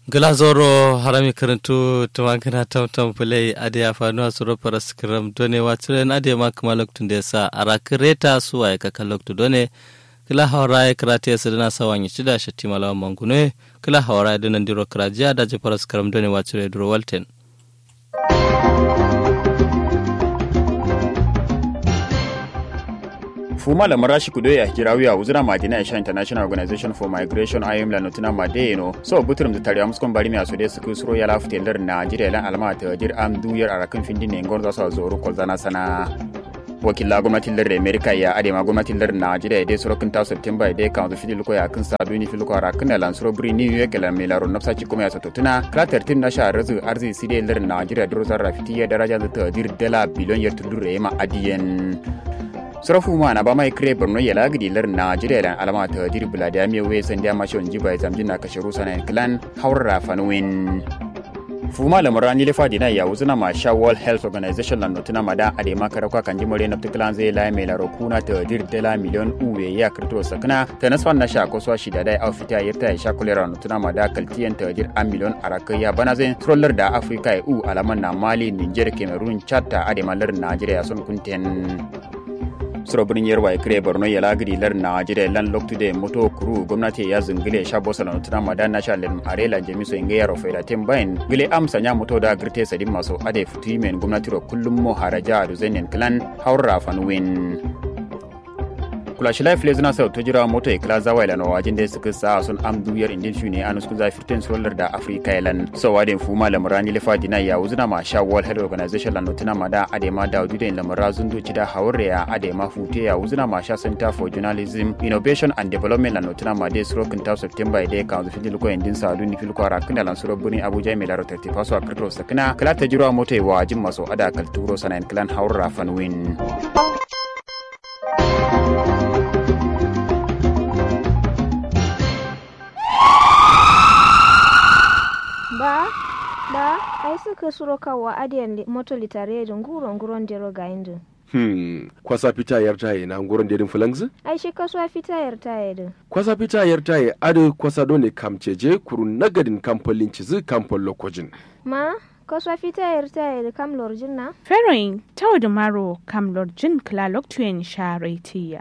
glazoro harami karantu tumangana tamtam fulai ade ya fanu a suro paras kiram done wa tiren ade ma kuma loktun da sa ara kireta suwa ya kaka loktu done kila hawara ya karate ya sadana sawan ya cida shatti malawan mangune kila hawara ya dinan diro kirajiya da ji paras kiram done wa tire duro walten fuma la marashi kudo ya hijirawi a uzura madina isha international organization for migration ayim la notuna madeno so buturum da tariya muskon bari mai asode su kusuro ya lafu telar najeriya lan alama ta jir am duyar arakan findin ne ngon zasu zoro kolzana sana wakila gwamnatin lar america ya adema gwamnatin lar najeriya dai surokin ta september dai kan zufi luko ya kan sadu ni filuko arakan lan suro buri new york la melaro nafsa ci kuma ya sato tuna krater tim na shahar razu arzi side lar najeriya duro zarra fitiya daraja da ta dir dala biliyon yar tudure ma adiyen surafu ma na ba mai kire borno ya lagidi lar najeriya lan alama ta dir bulada mi we san da mashon jiba zamjin na kasharu sanan clan haura fanwin fuma la murani le fadi na ya uzuna ma sha world health organization lan notuna mada ade makara kwa kanji more na tuklan zai la mai laro kuna ta dir dala miliyon uwe ya kirto sakna ta nasfan na sha koswa shi da dai aufita yarta ya sha kulera notuna mada kaltiyan ta dir a miliyon araka ya bana zai troller da africa ya u alaman na mali niger cameroon chad ta ade malar nigeria sun kunten suro birnin yarwa ya kire borno ya lagiri lar najeriya lan loktude moto kuru gwamnati ya zingile sha bosa na nutuna madan na shalin arela jamiso inga yaro faida tem bayan gile amsa nya moto da girte sadin maso ade futu men gwamnati ro kullum mo haraja da zainin clan haura fanwin kula shi life lezina sau to jira moto ikla zawa ilan wajin da suka sa sun am duyar indin shi ne anus kuza firtin solar da afrika ilan so wadin fuma lamurani lefa dina ya wuzuna ma sha world health organization lan notuna ma da adema da wudu lamura zundu ci da hawre ya adema fute ya wuzuna ma sha center for journalism innovation and development lan notuna ma de suro kinta september ide kan zu fidil ko indin sa duni fil ko ara kana lan suro buni abuja mai laro 30 faso a kirkiro sakina kala ta jira moto wa jin maso ada kalturo sanan clan hawra fanwin ba ba ai suka suro kawa adiyan moto litare da nguro nguron dero ga indu Hmm, kwasa fita yar taye na nguron dedin fulangzi? ai shi kasuwa fita yar taye din Kwasa fita yar taye adu kwasa dole kamceje kuru nagadin kamfolin cizi kamfol lokojin. ma kasuwa fita yar taye da kam lorjin na Feroin tau da maro kam lorjin klalok tuyen sharetiya.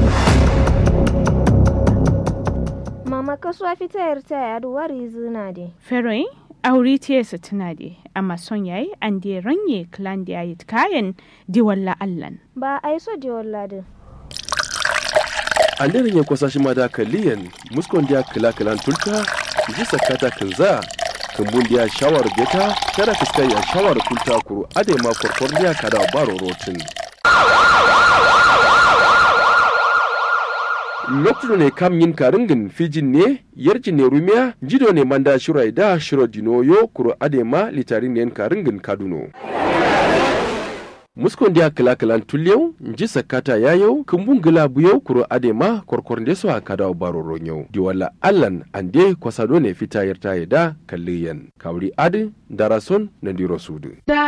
mama kasuwa fita yar taye adu wari zina de Feroin auri tiyesa tuna de amma son yayi an de ranye klan da yayi kayan di walla allan. ba ai so de walla din An daren ya kwasa shi ma da kaliyan muskon da kila kilan tulta ji sakata kinza kumbun da shawar beta kada fiskai ya shawar kulta kuru ade ma korkor da kada baro rotin. lokacin ne kam yin karingin fijin ne yarji ne rumiya jido ne manda shirai da shiro dinoyo kuro adema litarin ne karingin kaduno muskon dia kila kilan tulyau nji sakata yayau kumbun gila buyau kuro adema korkor nde so akada baro ronyau di wala allan ande kwasado ne fita yarta da kalliyan kawri adi darason na diro sudu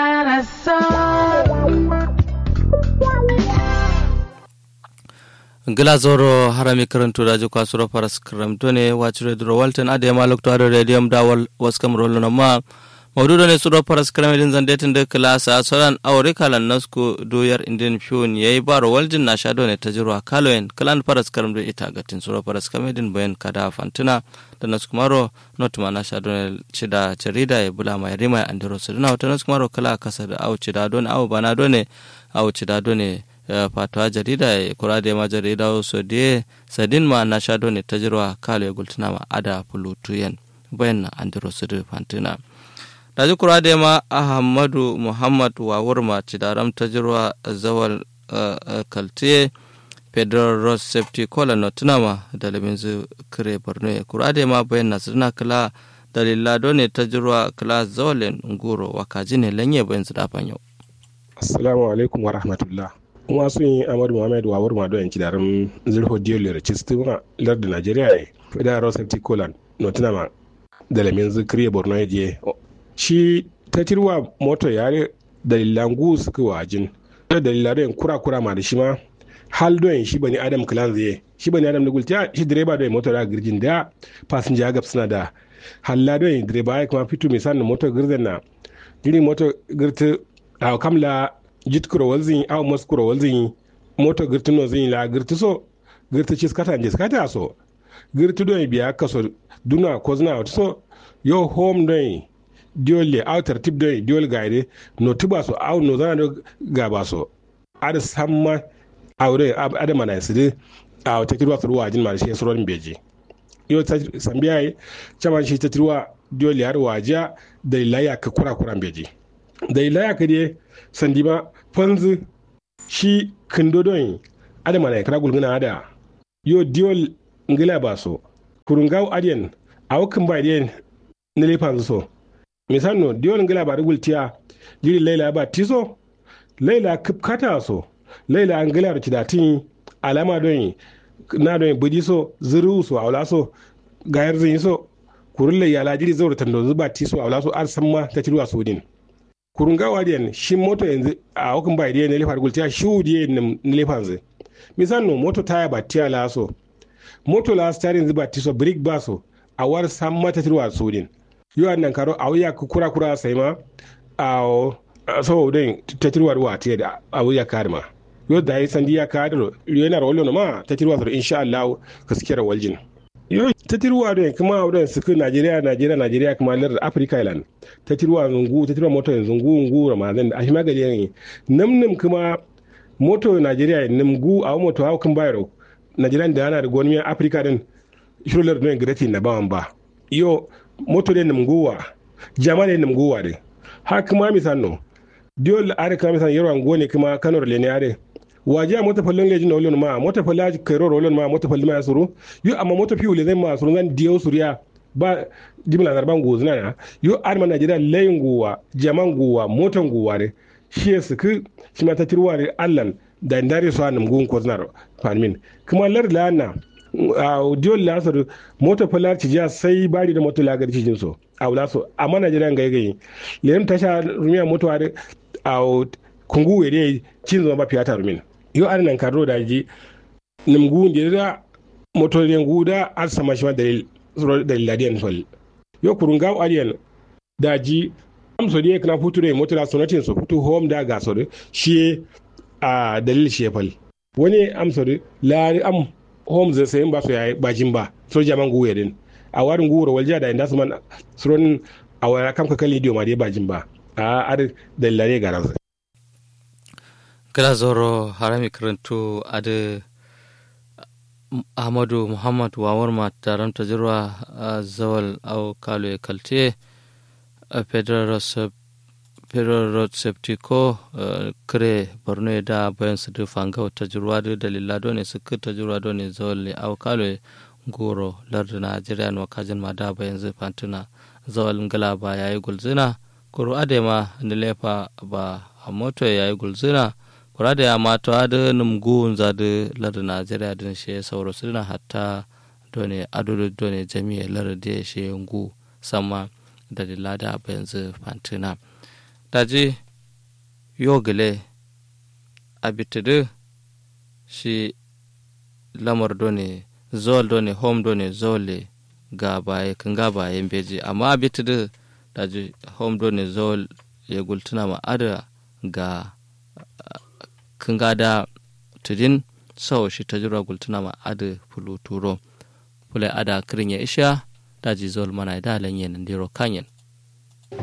gila zoro harami karantu da ji kwasuro paras kiram done wacire duro walten ade ma lokto ado radium da wal waskam rollo ma mawdudo ne suro paras kiram din zande tinde klasa soran awre kalan nasku doyar indin fiun yayi baro waljin na shado ne tajirwa kaloen kalan paras kiram do ita gatin suro paras kiram din bayan kada fantina da nasku maro not ma na shado ne chida charida ya bula mai rima andiro suduna wata nasku maro kala kasa da au chida don au bana done au chida done fatuwa jarida ya kura da ma jarida so de sadin ma na shado ne ta jirwa kalo ya gultuna ma ada pulutuyen bayan na andiro su da fantina da ji kura da ma ahmadu muhammad wawur ma cidaram ta jirwa zawal kaltiye federal road safety kola na tuna ma da labin zu kire borno ya kura da ma bayan na suna kala dalila ne ta jirwa kala zawalin nguro wakaji ne lanye bayan su dafan yau assalamu alaikum wa rahmatullah kuma sun yi amadu muhammad wawar mado yanki darin zirho diyo lera cistin lar da najeriya ne fida road safety colan notina ma da lamin zikiri borno ya je shi ta tirwa moto yare dalilan gu suka wajin da dalilan don kura kura ma da shi ma hal don shi bani adam clan zai shi bani adam da gulta shi direba da moto da girgin da fasinja gab suna da halla do direba ay kuma fitu misan moto girden na jiri moto girti a kamla jit kuro walzin aw mos kuro walzin moto girti no zin la girti so girti cis kata jis kata so girti do biya kaso duna ko zina wata so yo home do diole aw tartib do diol gaide no tuba so aw no zana do gaba so ada samma awre ada mana sidi aw tekirwa so wajin ma shi soron beji yo sambiya yi caman shi tekirwa diol yar waja da ilaya ka kura kuran beji da ilaya ka de sandima fanzu shi kindodon ada mana kara gulguna ada yo diol ngila ba so kurungaw adiyan awakin ba adiyan na lefan so misal no diol ngila ba rugultiya jiri laila ba tiso laila kata so laila an gila da datin alama don na don budi so zuru so awla so gayar zin so kurulle yala jiri zaura tando zuba tiso awla so ar samma ta tiruwa so din kurunga wadiyan shi moto yanzu a hukun bai diyan ne lefar gultiya shi wudiye ne lefan zai misal no moto taya ba tiya la so moto la starin zuba tiso brick ba so a war samma ta tiruwa so din yo nan karo a wuya kura kura sai ma a so din ta tiruwa ruwa tiya da a wuya karma yo da yi sandi ya kadar yana rawalo ma ta tiruwa so insha Allah gaskiyar waljin yo ta tiruwa da kuma wurin suku Najeriya Najeriya Najeriya kuma lar Africa island ta tiruwa zungu ta tiruwa moto zungu ngu ramadan a hima gari ne namnim kuma moto Najeriya nimgu a moto hawa kan bayaro Najeriya da yana da gwamnatin Africa din shirular don grati na bawan ba yo moto ne nimguwa jama ne nimguwa de ha kuma misanno diol are kuma misan yarwan gone kuma kanor le ne are waje a mota fallon lejin na olon ma mota falla kairo olon ma mota fallon ma suru yo amma mota fiu le zai ma suru zan diyo suriya ba jimla zarban gozuna na yo arma najeriya layin guwa jaman guwa motan guwa ne shi ya suku shi ma ta tirwa ne allan da ndare su hannun gun ko zinar farmin kuma lar la na a diyon lasar mota falla ci ja sai bari da mota lagar cikin so a wula so amma najeriya ga yayi lem tasha rumiya moto a kungu were cin zama ba fiyata rumin yo an nan karo da ji nimgu da da motorin guda ar sama shi dalil dalil ladiyan sol yo kurun gaw aliyan da ji am so die kana future motora sonatin so futu home da ga so shi a dalil shi fal wani am so la am home zai sayin ba so yayi bajin ba so jaman guwe din a warin guwar walja da inda su man suron a waya kam ka kalli ma dai bajin ba a ar dalilare ga ransa kala zoro harami karantu ade ahmadu muhammad wawar ma taron tajirwa a zawal au kalo ya kalte a federal road safety ko kare borno da bayan su fanga tajirwa da dalila dole su ka tajirwa dole zawal ne au kalo goro lardin najeriya na wakajin ma da bayan zai fantuna zawal ngala ba ya yi gulzina kuro adema da lefa ba a moto ya yi gulzina kura da ya mata da numgu za da lar najeriya din shi sauro su na hatta done adudu done jami'a lar da shi ngu sama da lada ba yanzu fantina daji yogile abitidu shi lamar done zol done home done zole ga baye kan ga baye beji amma abitidu daji home done zol ya gultuna ma ada ga kan gada tudin sau shi ta jira gultuna ma ada fulu turo fulai ada kirin ya isha daji zol mana da lanyen ndiro kanyen